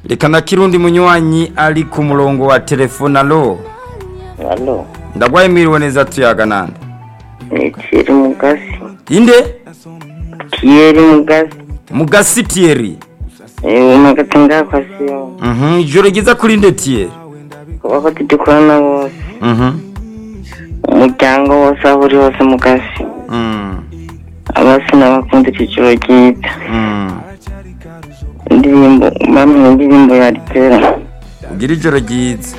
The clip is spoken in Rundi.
reka na kirundi munywanyi ari ku murongo wa telefone alo Halo, ndagwaye mwiriwe neza tuyaga nande ni Thierry Mugasi. inde Thierry Mugasi. mugasi tieri Eh, umagati ngakwa siyo. Mhm, ijoro ryiza kuri nde tieri Kuba ko tudukorana bose. Mhm, Umuryango wose aho uri hose Mugasi. mm, Abasi n'abakunda iciciro ryiza. mm. Indirimbo, bamwe indirimbo ya Ritera. ugire ijoro ryiza